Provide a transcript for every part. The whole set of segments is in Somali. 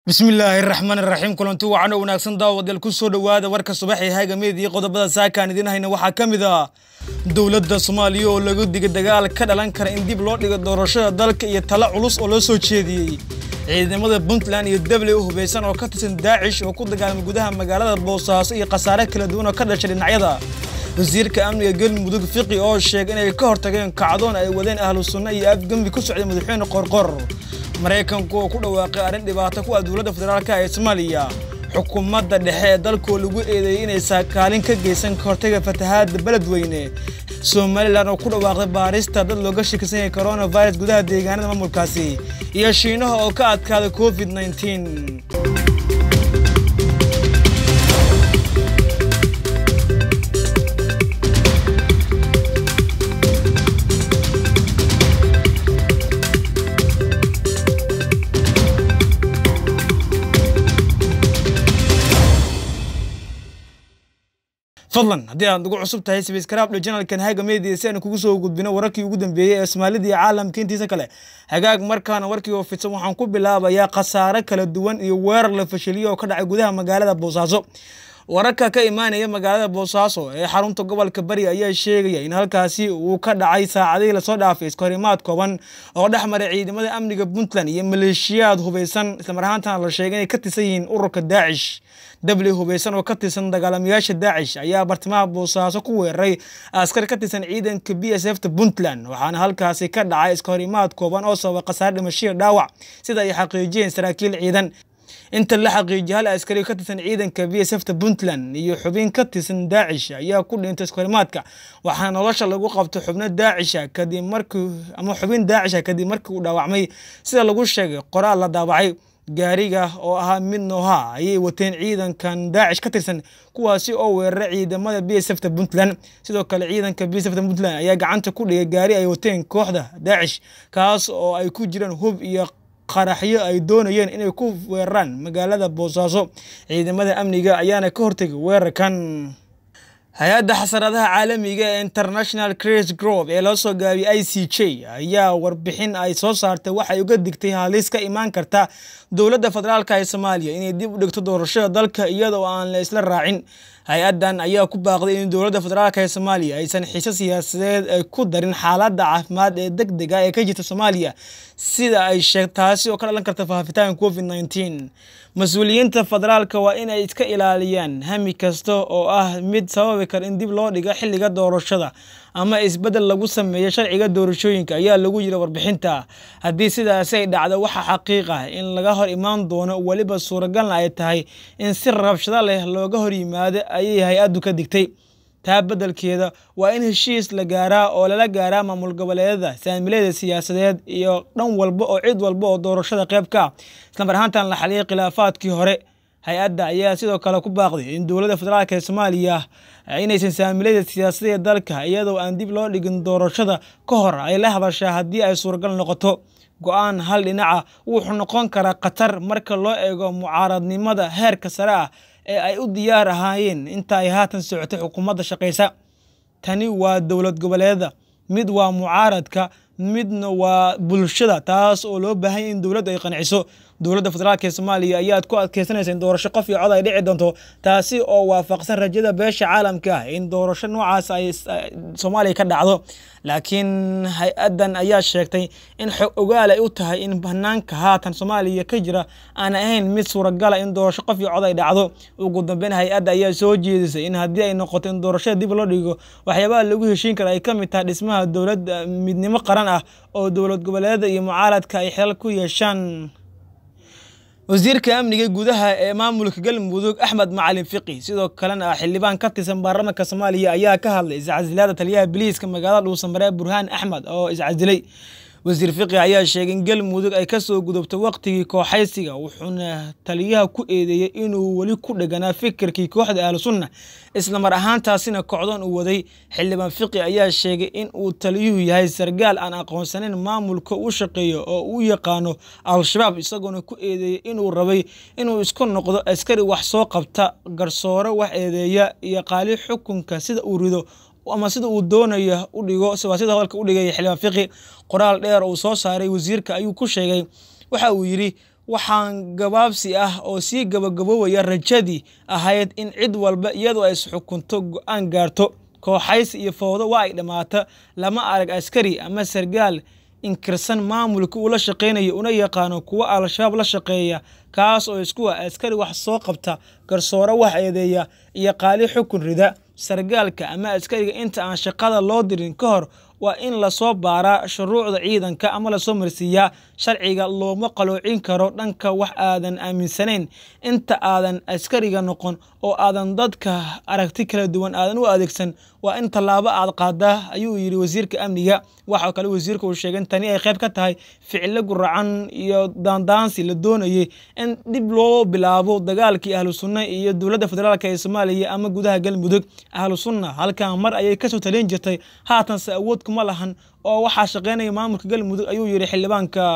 bismillaahi raxmaan iraxiim kulanti wacano wanaagsan daawadeel ku soo dhowaada warka subax ee hagameed iyo qodobada saakaan idiin hayna waxaa ka mid ah dowladda soomaaliya oo lagu digay dagaal ka dhalan kara in dib loo dhigo doorashada dalka iyo talo culus oo loo soo jeediyey ciidamada puntland iyo dable u hubaysan oo ka tirsan daacish oo ku dagaalamay gudaha magaalada boosaaso iyo khasaare kala duwan oo ka dhashay dhinacyada wasiirka amniga galmudug fiqi oo sheegay inay ka hortageen kacdoon ay wadeen ahlu sunna iyo afgembi ku socday madaxweyne qorqor maraykanku oo ku dhawaaqay arrin dhibaato ku ah dowladda federaalk ee soomaaliya xukuumadda dhexe ee dalkoo lagu eedeeyey inay saakaalin ka geysan ka hortaga fatahaadda beledweyne somalilan oo ku dhawaaqday baarista dad looga shakisan yahay coronavirus gudaha deegaanada maamulkaasi iyo shiinaha oo ka adkaaday covid nneteen fadlan haddii aad ugu cusub tahay sbiskarabdhe janalkan haga media si aanu kugu soo gudbino wararkii ugu dambeeyey ee soomaalida iyo caalamka intiisa kale hagaag markaana warkii oo fidsan waxaan ku bilaabayaa khasaare kala duwan iyo weerar la fashiliyo oo ka dhacay gudaha magaalada boosaaso wararka ka imaanaya magaalada boosaaso ee xarunta gobolka bari ayaa sheegaya in halkaasi uu ka dhacay saacadihii lasoo dhaafay iskahorimaad kooban oo dhex maray ciidamada amniga puntland iyo maleeshiyaad hubaysan islamar ahaantana la sheegay inay ka tirsan yihiin ururka daacish dabli hubaysan oo ka tirsan dagaalamayaasha daacish ayaa bartamaha boosaaso ku weeraray askar ka tirsan ciidanka b s f ta puntland waxaana halkaasi ka dhacay iskahorimaad kooban oo sababa khasaare dhimashiya dhaawac sida ay xaqiijiyeen saraakiil ciidan inta la xaqiijiyay hal askari ka tirsan ciidanka b s f ta puntland iyo xubin ka tirsan daacish ayaa ku dhintay iskahorimaadka waxaana nolosha lagu qabtay xubno daacisha kadib markii ama xubin daacisha kadib markii uu dhaawacmay sida lagu sheegay qoraal la daabacay gaariga oo ahaa mid nooha ayay wateen ciidankan daacish ka tirsan kuwaasi oo weeraray ciidamada b s f ta puntland sidoo kale ciidanka b s f ta puntland ayaa gacanta ku dhigay gaari ay wateen kooxda daacish kaas oo ay ku jiraan hub iyo qaraxyo ay doonayeen inay ku weeraraan magaalada boosaaso ciidamada amniga ayaana ka hortegay weerarkan hay-adda xasaradaha caalamiga ee international cras grove ee loo soo gaabiyay i c j ayaa warbixin ay soo saartay waxay uga digtay halis ka imaan karta dowladda federaalk ee soomaaliya inay dib u dhigto doorashada dalka iyada oo aan la isla raacin hay-addan ayaa ku baaqday in dowladda federaalk ee soomaaliya aysan xiise siyaasadeed ay ku darin xaaladda caafimaad ee deg dega ee ka jirta soomaaliya sida ay sheeg taasi oo ka dhalan karta faafitaanka covid nneteen mas-uuliyiinta federaalka waa in ay iska ilaaliyaan hami kasta oo ah mid sababi kara in dib loo dhigo xilliga doorashada ama isbeddel lagu sameeyo sharciga doorashooyinka ayaa lagu yiri warbixinta haddii sidaasi ay dhacdo waxaa xaqiiq ah in laga hor imaan doono weliba suuragalna ay tahay in si rabshado leh looga hor yimaado ayay hay-addu ka digtay taa beddelkeeda waa in heshiis la gaaraa oo lala gaaraa maamul goboleedyada saamileeda siyaasadeed iyo dhan walba oo cid walba oo doorashada qayb ka ah islamar ahaantan la xaliyay khilaafaadkii hore hay-adda ayaa sidoo kale ku baaqday in dowladda federaalk ee soomaaliya inaysan saamileeda siyaasadeed dalka iyadoo aan dib loo dhigin doorashada ka hor ay la hadashaa haddii ay suuragal noqoto go-aan hal dhinaca wuxuu noqon karaa khatar marka loo eego mucaaradnimada heerka sare ah ee ay u diyaar ahaayeen inta ay haatan socotay xukuumadda shaqaysa tani waa dowlad goboleeda mid waa mucaaradka midna waa bulshada taas oo loo baahanya in dowladdu ay qanciso dowladda federaalk ee soomaaliya ayaad ku adkeysanaysa in doorasho qof iyo cod ay dhici doonto taasi oo waafaqsan rajada beesha caalamka ah in doorasho noocaas ay soomaaliya ka dhacdo laakiin hay-addan ayaa sheegtay in xog ogaal ay u tahay in banaanka haatan soomaaliya ka jira aan ahayn mid suuragala in doorasho qof iyo cod ay dhacdo ugu dambeyn hay-adda ayaa soo jeedisay in haddii ay noqoto in doorashada dib loo dhigo waxyaabaha lagu heshiin kara ay ka mid tahay dhismaha dowlad midnimo qaran ah oo dowlad goboleeda iyo mucaaradka ay xilal ku yeeshaan wasiirka amniga gudaha ee maamulka galmudug axmed macalin fiqi sidoo kalena ah xildhibaan ka tirsan baarlamaanka soomaaliya ayaa ka hadlay iscasilaada taliyaha biliiska magaalada dhuusamare burhaan axmed oo iscasilay wasiir fiqi ayaa sheegay in galmudug ay kasoo gudubto waqtigii kooxaysiga wuxuuna taliyaha ku eedeeyey inuu weli ku dheganaa fikirkii kooxda ahlu sunna islamar ahaantaasina kocdoon uu waday xildhibaan fiqi ayaa sheegay in uu taliyuhu yahay sargaal aan aqoonsanayn maamulka u shaqeeyo oo uu yaqaano al-shabaab isagoona ku eedeeyey inuu rabay inuu isku noqdo askari wax soo qabta garsoore wax eedeeya iyo qaali xukunka sida uu rido ama sida uu doonayo u dhigo waa sida hadalka u dhigaya xildhibaan fiqi qoraal dheer uu soo saaray wasiirka ayuu ku sheegay waxa uu yidhi waxaan gabaabsi ah oo sii gabagaboobaya rajadii ahayd in cid walba iyadoo ay isxukunto go-aan gaarto kooxaysi iyo fowdo waa ay dhammaata lama arag askari ama sargaal inkirsan maamulka uu la shaqaynayo una yaqaano kuwa al-shabaab la shaqeeya kaas oo isku ah askari wax soo qabta garsooro wax eedeeya iyo qaali xukun rida sargaalka ama askariga inta aan shaqada loo dirin ka hor waa in lasoo baaraa shuruucda ciidanka ama lasoo marsiiyaa sharciga looma qaloocin karo dhanka wax aadan aaminsanayn inta aadan askariga noqon oo aadan dadka aragti kala duwan aadan u adeegsan waa in tallaabo aad qaadaa ayuu yidhi wasiirka amniga waxaa kale wasiirka uu sheegay in tani ay qayb ka tahay ficilo guracan iyo daandaansi la doonayay in dib loo bilaabo dagaalkii ahlu sunna iyo dowladda federaalk ee soomaaliya ama gudaha galmudug ahlu sunna halkan mar ayay kasoo talin jirtay haatanse awood kuma lahan oo waxaa shaqeynaya maamulka galmudug ayuu yidhi xildhibaanka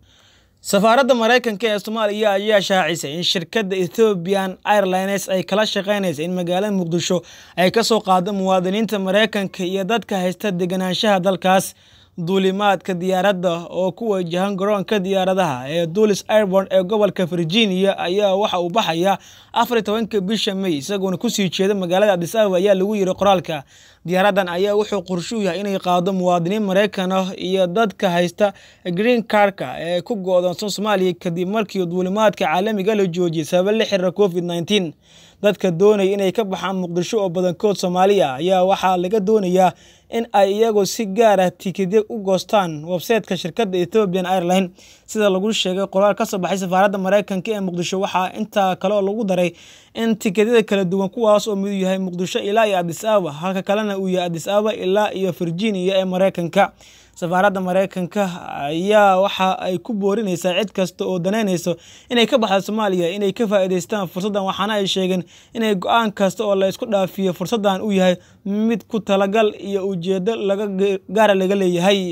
safaaradda maraykanka ee soomaaliya ayaa shaacisay in shirkadda ethoobian airlines ay kala shaqeynaysa in magaalada muqdisho ay ka soo qaado muwaadiniinta maraykanka iyo dadka haysta deganaanshaha dalkaas duulimaadka diyaaradda oo ku wajahan garoonka diyaaradaha ee dulis airborn ee gobolka virginia ayaa waxa uu baxaya afar iyo tobanka bisha may isagoona kusii jeeda magaalada adis ababa ayaa lagu yiri qoraalka diyaaraddan ayaa wuxuu qorshuu yahay inay qaado muwaadiniin maraykan ah iyo dadka haysta green karka ee ku go-doonsan soomaaliya kadib markii duulimaadka caalamiga la joojiyay sababa la xiriira covid nneteen dadka doonaya inay ka baxaan muqdisho oo badankood soomaali ah ayaa waxaa laga doonayaa in ay iyagoo si gaar ah tikidyo u goostaan websayteka shirkadda ethoobian airline sida lagu sheegay qoraal ka soo baxay safaaradda maraykanka ee muqdisho waxaa intaa kale oo lagu daray in tikedyada kala duwan kuwaas oo midu yahay muqdisho ilaa iyo adis ababa halka kalena uu yahay adis ababa ilaa iyo virginia ee maraykanka safaaradda maraykanka ayaa waxa ay ku boorinaysaa cid kasta oo danaynayso inay ka baxda soomaaliya inay ka faa'iidaystaan fursaddan waxaana ay sheegeen inay go-aan kasta oo la isku dhaafiyo fursaddan uu yahay mid ku talagal iyo ujeedo laga gaara laga leeyahay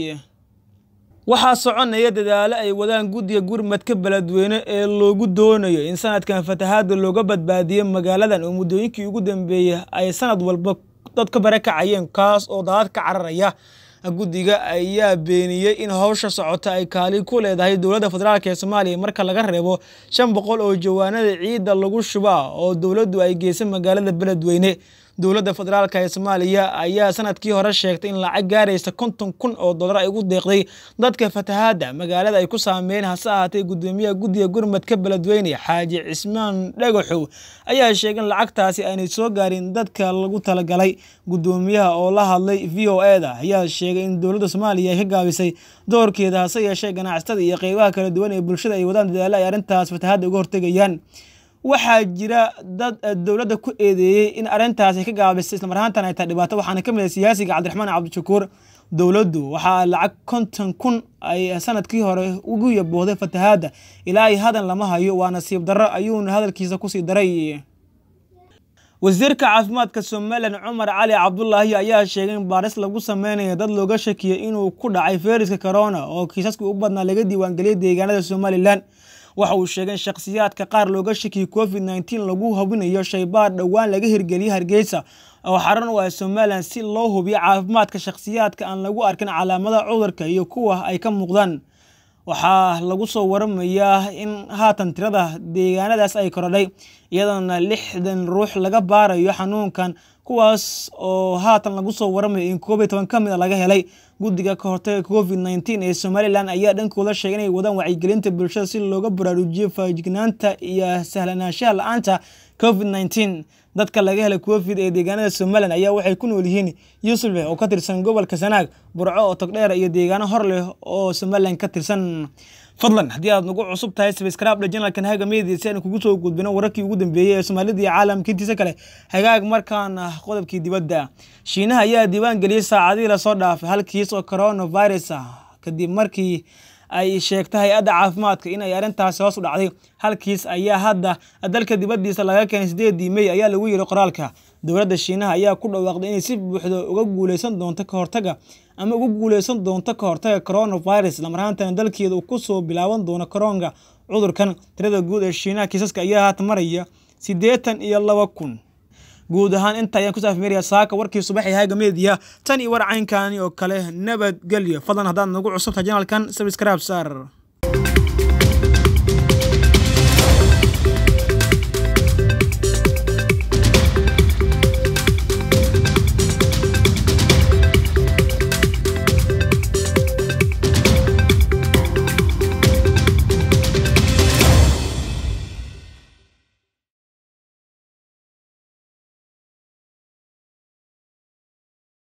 waxaa soconaya dadaalo ay wadaan guddiga gurmadka beledweyne ee loogu doonayo in sanadkan fatahaada looga badbaadiyo magaaladan oo muddooyinkii ugu dambeeyey ay sanad walba dad ka bare kacayeen kaas oo daadad ka cararaya guddiga ayaa beeniyey in howsha socota ay kaali ku leedahay dowladda federaalk ee soomaaliya marka laga reebo shan boqol oo jawaanada ciidda lagu shubaa oo dowladdu ay geysay magaalada beledweyne dowladda federaalk ee soomaaliya ayaa sanadkii hore sheegtay in lacag gaaraysa konton kun oo dollar ay ugu deeqday dadka fatahaadda magaalada ay ku saameyn hase ahaatee guddoomiyaha guddiga gurmadka beledweyne xaaji cismaan dhagaxow ayaa sheegay in lacagtaasi aanay soo gaarin dadka lagu talagalay guddoomiyaha oo la hadlay v o e da ayaa sheegay in dowladda soomaaliya ay ka gaabisay doorkeeda hase yeeshee ganacsatada iyo qeybaha kala duwan ee bulshada ay wadaan dadaalo ay arrintaas fatahaadda uga hortegayaan waxaa jira dad dowladda ku eedeeyey in arrintaasi ka gaabisay islamar ahaantan ay tahay dhibaato waxaana ka mid ah siyaasiga cabdiraxmaan cabdishakuur dowladdu waxaa lacag konton kun ay sanadkii hore ugu yaboohday fatahaadda ilaa ay hadan lama hayo waa nasiib darro ayuuna hadalkiisa kusii daray wasiirka caafimaadka somalilan cumar cali cabdulaahi ayaa sheegay in baaris lagu sameynayo dad looga shakiyay inuu ku dhacay fayraska corona oo kiisaskii u badnaa laga diiwaangeliyay deegaanada somalilan waxa uu sheegay in shakhsiyaadka qaar looga shakiyay covid nneteen lagu hubinayo shaybaar dhowaan laga hirgeliyay hargeysa oo xaran u ah somalilan si loo hubiyo caafimaadka shakhsiyaadka aan lagu arkin calaamada cudurka iyo kuwa ay ka muuqdaan waxaa lagu soo waramayaa in haatan tirada deegaanadaas ay korodhay iyadoona lixdan ruux laga baarayo xanuunkan kuwaas oo haatan lagu soo waramayo in koob iyo toban ka mid a laga helay guddiga ka hortaga covid nneteen ee somalilan ayaa dhankooda sheegay inay wadaan wacyigelinta bulshada si looga baraarujiyo faajignaanta iyo sahlanaanshaha la-aanta covid nneteen dadka laga helay covid ee deegaanada somalilan ayaa waxay ku nool yihiin yuusufleh oo ka tirsan gobolka sanaag burco oo togdheer iyo deegaano hor leh oo somalilan ka tirsan fadlan haddii aad nagu cusub tahay sabscribe janalkan haga media si aan kugu soo gudbino wararkii ugu dambeeyey ee soomaalida iyo caalamka intiisa kale hagaag markaana qodobkii dibadda shiinaha ayaa diiwaan geliyey saacadihii lasoo dhaafay hal kiis oo coronavirus ah kadib markii ay sheegtay hay-adda caafimaadka in ay arrintaasi hoos u dhacday halkiis ayaa hadda dalka dibaddiisa laga keenay sideedii mey ayaa lagu yiri qoraalka dowladda shiinaha ayaa ku dhawaaqday inay si buuxda uga guuleysan doonto ka hortaga ama uga guuleysan doonto ka hortaga coronavirus lamarahaantana dalkeeda uu kusoo bilaaban doono koronga cudurkan tirada guud ee shiinaha kiisaska ayaa haatan maraya siddeetan iyo laba kun guud ahaan inta ayaan ku saafmeeraya saaka warkii subaxii haaga media tan iyo war caynkani oo kale nabadgelyo fadlan haddaad nagu cusubtahay janalkan sabscribe saar